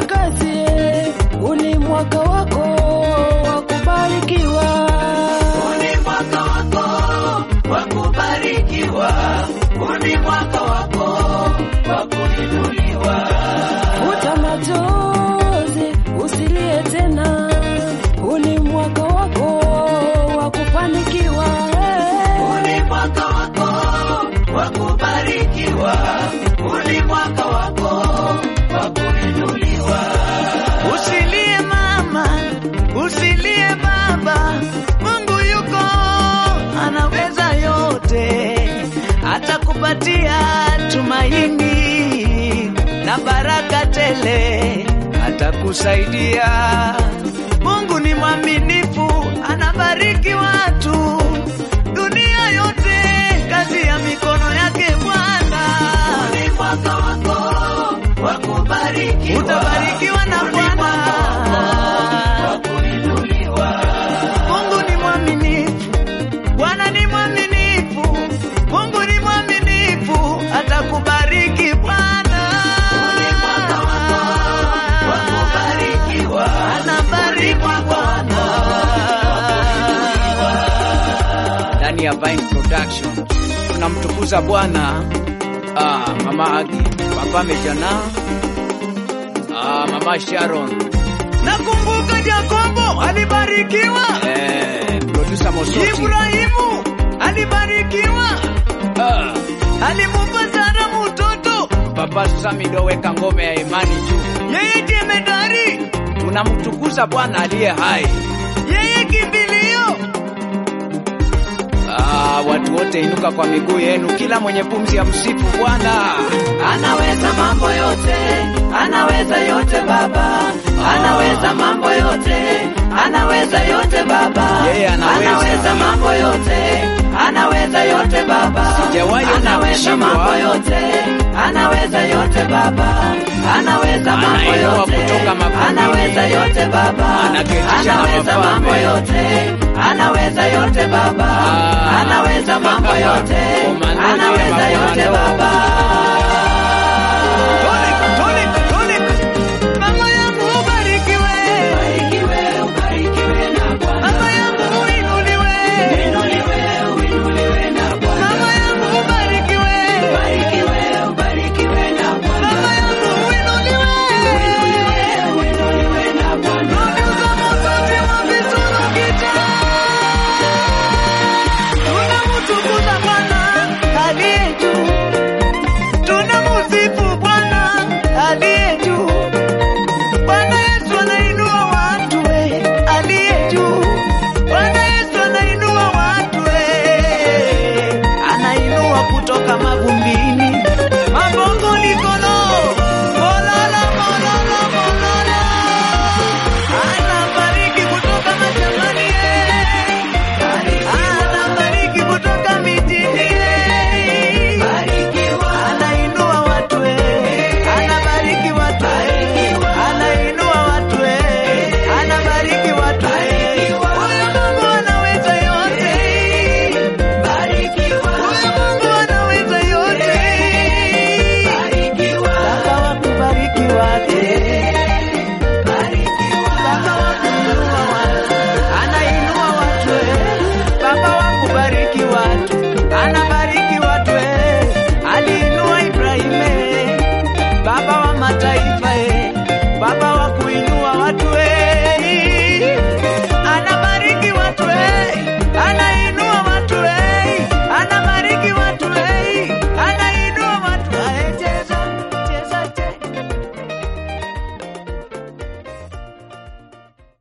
kazi, huu ni mwaka wako wa kubarikiwa. Uni mwaka wako wa kubarikiwa, uni mwaka wako wa kuinuliwa. Futa machozi, usilie tena, huu ni mwaka wako wa kufanikiwa. Uni mwaka wako wa kubarikiwa, uni mwaka wako wa kuinuliwa. Usilie mama, usilie baba, Mungu yuko anaweza yote, atakupatia tumaini na baraka tele, atakusaidia. Mungu ni mwaminifu, anabariki watu dunia yote, kazi ya mikono yake Bwana. Uni mwaka wako wa kubarikiwa, Utabarikiwa na uni Bwana. mwaka wako wa kuinuliwa. Mungu ni mwaminifu, Bwana ni mwaminifu, Mungu ni mwaminifu, atakubariki Bwana. Uni mwaka wako wa kubarikiwa, Anabariki Bwana. Ndani ya Vine Production tunamtukuza Bwana. Ah, Mama Agi, Papa Mejana, ah, Mama Sharon. Nakumbuka Jakobo alibarikiwa. Eh, producer Mosoti. Ibrahimu alibarikiwa. Ah, alimupa Sara mtoto. Papa Samido weka ngome ya imani juu. Yeye jemedari. Tunamtukuza Bwana aliye hai. Yeye kimbilio. Ah, watu wote inuka kwa miguu yenu, kila mwenye pumzi ya msifu Bwana. Anaweza mambo yote, anaweza yote Baba, anaweza mambo yote, anaweza yote Baba, Yeye anaweza. anaweza mambo yote, anaweza yote Baba, Sijawahi ona anaweza kushindwa. mambo yote, anaweza yote Baba, anaweza mambo Anainua yote, kutoka mavumbini. anaweza yote Baba, Anaketisha na anaweza wafalme. mambo yote, anaweza yote Baba, Ah. anaweza mambo yote, Komando, anaweza ndiye yote makomando. Baba.